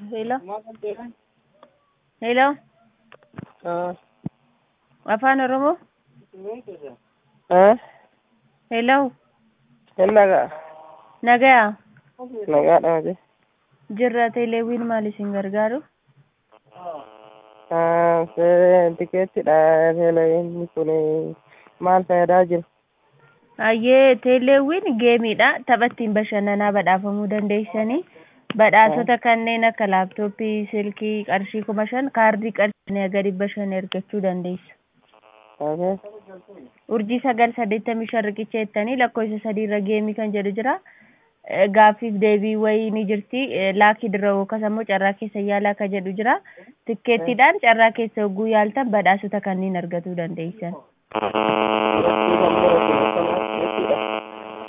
Hello. Hello. Afaan Oromoo. Hello. Nagaa. Nagayaa. Nagaadha miti. Jirra teeleewwiin maal isin gargaaru? Tikeettidha teeleewwiin kun maal fayyadaa jiru? Hayyee teeleewwiin geemiidha. Tapha ittiin bashannanaa badhaafamuu dandeessanii badhaasota kanneen akka laaptooppii, silkii qarshii kuma shan kaardii qarshii haga dhibba shan argachuu dandeessu. Urjii sagal saddeettamii shan riqicha jettanii lakkoofsa sadiirra geemii kan jedhu jira. Gaaffiif deebii wayii ni jirti. Laakii dirra yookaas ammoo carraa keessa yaalaa kan jedhu jira. Tikkeettiidhaan carraa keessa yogguu yaaltan badhaasota kanneen argachuu dandeessan.